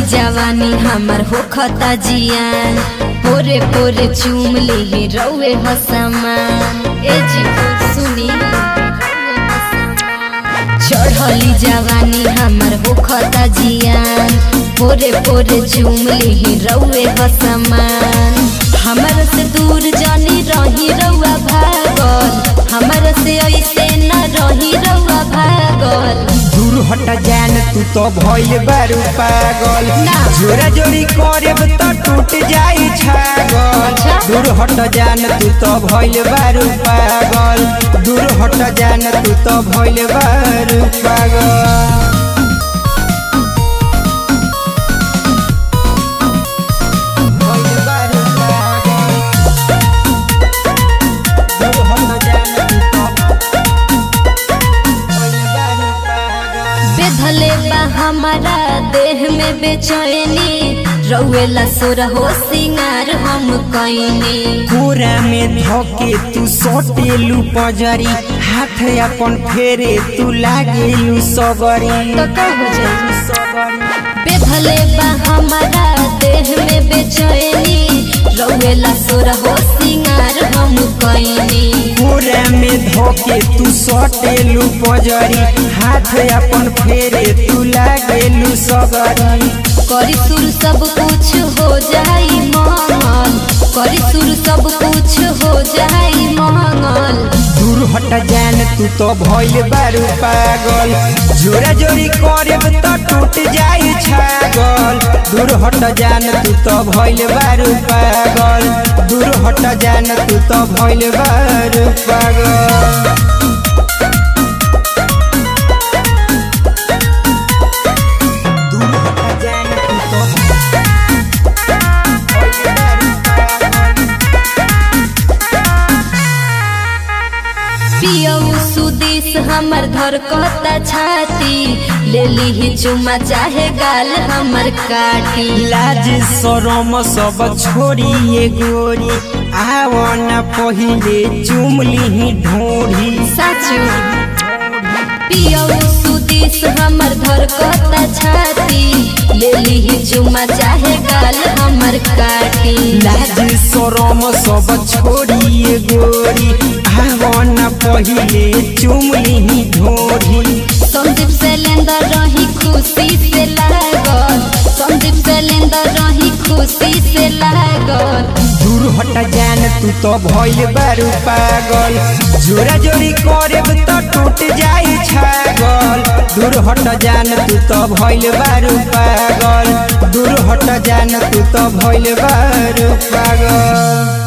जवानी हमर होखता जियान पोरे पोरे चूम ले रउए हसमान ए जी सुनी चढ़ली जवानी हमर होखता जियान पोरे पोरे चूम ले रउए हसमान हमर से दूर जानी रही रउआ भागल हमर से ऐसे न रही रउआ भागल दूर हट जान तू तो भइल बारू पागल ना। जोरा जोरी करेब त टूट जाई छागल अच्छा। दूर हट जान तू तो भइल बारू पागल दूर हट जान तू तो भइल बारू पागल भइल बारू पागल। दूर हट जान तू तो भइल बारू पागल। बेधले बा हमारा देह में बेचैनी रउएला सोर हो सिंगार हम कैनी कोरा में धके तू सोटेलू पजरी हाथ अपन फेरे तू लागेलू सबरी तो का हो जाई बेधले बा हमारा देह में बेचैनी रउएला सोर हो सिंगार हम कैनी कोरा में धके तू सोटेलू पजरी हाथ अपन फेरे तू लागेलू सबरी करी सुर सब कुछ हो जाई मंगल करी सुर सब कुछ हो जाई मंगल दूर हट जान तू तो भइल बारू पागल जोरा जोरी करेब त टूट जाई छागल दूर हट जान तू तो भइल बारू पागल दूर हट जान तू तो भइल बारू पागल दूर हट जान तू तो भइल बारू पागल। पियऊ सुदिस हमर धर कहता छाती ले ली चुमा चाहे गाल हमर काटी लाज शरम सब छोड़ी ये गोरी आवन पहिले चुमली ढोरी साचू पियऊ सुदिस हमर धर कहता छाती ले ली चुमा चाहे गाल हमर काटी लाज शरम सब छोड़ी ये गोरी आवन पहिले चुमली ढोरी संदीप से लेंदर रही खुशी से लागल संदीप से लेंदर रही खुशी से लागल दूर हट जान तू तो भइल बारू पागल जोरा जोरी करेब त टूट जाई छागल दूर हट जान तू तो भइल बारू पागल दूर हट जान तू तो भइल बारू पागल